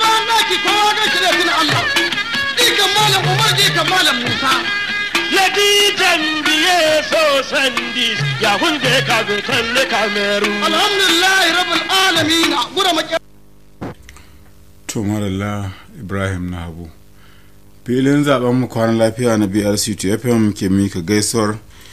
bayan daki kowa ga shi da tuna Allah jikan malam Umar jikan malam Musa Laditan biye so sandi ya hunde ka go talle kameru. alhamdulillah rabbil alamin gura maki to maralla ibrahim na habu filin zaben mu kwanan lafiya na brc fm ke mika gaisuwar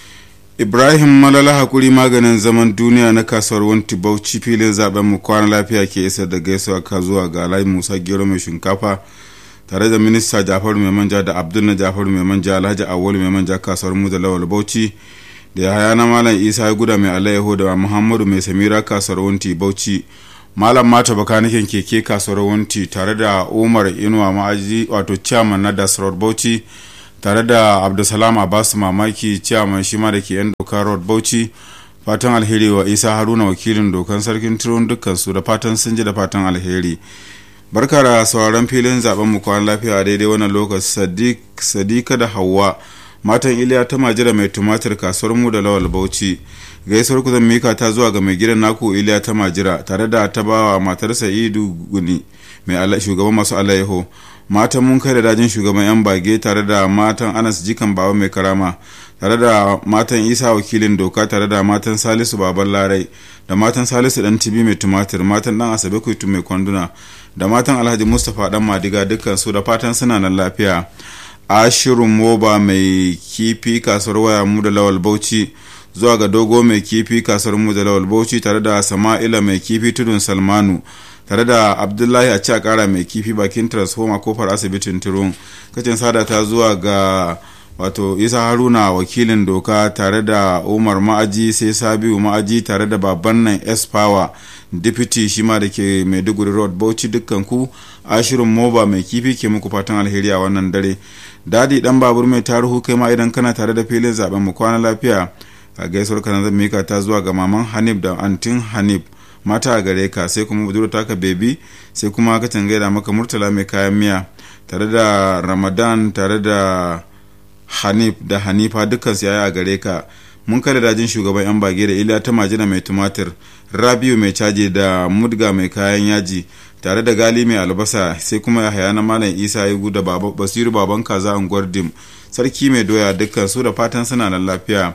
ibrahim malala hakuri maganin zaman duniya na kasuwar wanti bauchi filin zaben mu kwanan lafiya ke isar da gaisuwa ka zuwa ga alhaji musa gero mai shinkafa tare da minista jafaru mai manja da abdul na jafaru mai manja alhaji awolu mai manja kasuwar mu da lawal bauchi da yahaya na malam isa ya guda mai alayyaho da muhammadu mai samira kasuwar wanti bauchi malam mata bakanikin keke kasuwar wanti tare da umar inuwa ma'aji wato chairman na dasar bauchi tare da abdulsalam abbas mamaki chairman shi ma da ke yan doka road bauchi fatan alheri wa isa haruna wakilin dokan sarkin turun dukkan su da fatan sun ji da fatan alheri barka da sauraron filin zaben mu kwan lafiya daidai wannan lokaci sadika da hawa matan iliya ta majira mai tumatir kasuwar mu da lawal bauchi gaisuwar ku zan mika ta zuwa ga mai gidan naku iliya ta majira tare da ta bawa matar sa'idu guni mai shugaban masu alayyaho matan mun kai da dajin shugaban yan bage tare da matan anas jikan baba mai karama tare da matan isa wakilin doka tare da matan salisu baban larai da matan salisu dan tibi mai tumatir matan dan asabe kuitu mai kwanduna da matan alhaji mustapha dan madiga dukkan su da fatan suna nan lafiya ashirin moba mai kifi kasuwar waya mu da lawal bauchi zuwa ga dogo mai kifi kasuwar mu da lawal bauchi tare da sama'ila mai kifi tudun salmanu tare da abdullahi a a kara mai kifi bakin transformer kofar asibitin turun kacin sada ta zuwa ga wato isa haruna wakilin doka tare da umar ma'aji sai sabiu ma'aji tare da baban nan s power deputy shi ma da ke maiduguri road bauchi dukkan ku ashirin moba mai kifi ke muku fatan alheri a wannan dare dadi dan babur mai taruhu kai ma idan kana tare da filin zaben mu kwana lafiya a gaisuwar kanan zan mika ta zuwa ga maman hanif da antin hanif mata a gare ka sai kuma budurwa taka bebi sai kuma ka gaida maka murtala mai kayan miya tare da ramadan tare da hanif da hanifa dukkan su yaya a gare ka mun kada dajin shugaban yan bage da iliya ta majina mai tumatir rabiu mai caji da mudga mai kayan yaji tare da gali mai albasa sai kuma yahaya na malam isa ya da basiru baban kaza unguwar dim sarki mai doya dukkan su da fatan suna nan lafiya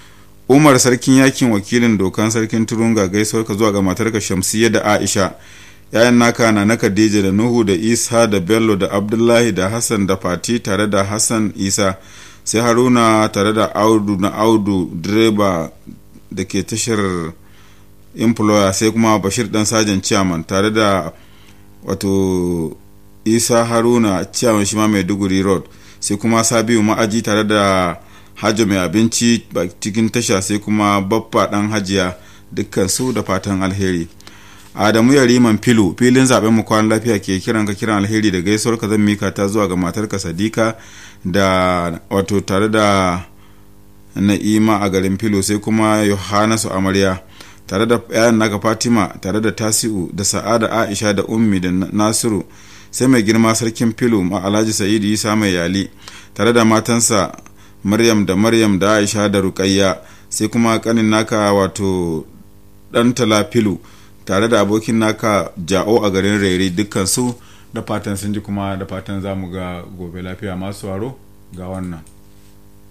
umar sarkin yakin wakilin dokan sarkin turunga gaisuwar ka zuwa ga matarka shamsiyya da aisha yayan naka na na khadija da nuhu da isa da bello da abdullahi da hassan da fati tare da hassan isa sai haruna tare da audu na audu direba da ke tashar employer sai kuma bashir dan sajan chairman tare da wato isa haruna chairman shi ma maiduguri road sai kuma sabiu ma'aji tare da hajjo mai abinci cikin tasha sai kuma baffa dan hajiya dukkan su da fatan alheri adamu yariman filu filin zaben mu kwan lafiya ke kiran ka kiran alheri da gaisuwar ka zan mika ta zuwa ga matarka sadika da wato tare da na'ima a garin filo sai kuma yohanasu amarya tare da yayan naka fatima tare da tasi'u da sa'ada aisha da ummi da nasiru sai mai girma sarkin filo ma alhaji sa'idu isa mai yali tare da matansa maryam da maryam da aisha da rukayya sai kuma kanin naka wato dan talafilu tare da abokin naka ja'o a garin rere dukkan su da fatan sun ji kuma da fatan za mu ga gobe lafiya masu waro ga wannan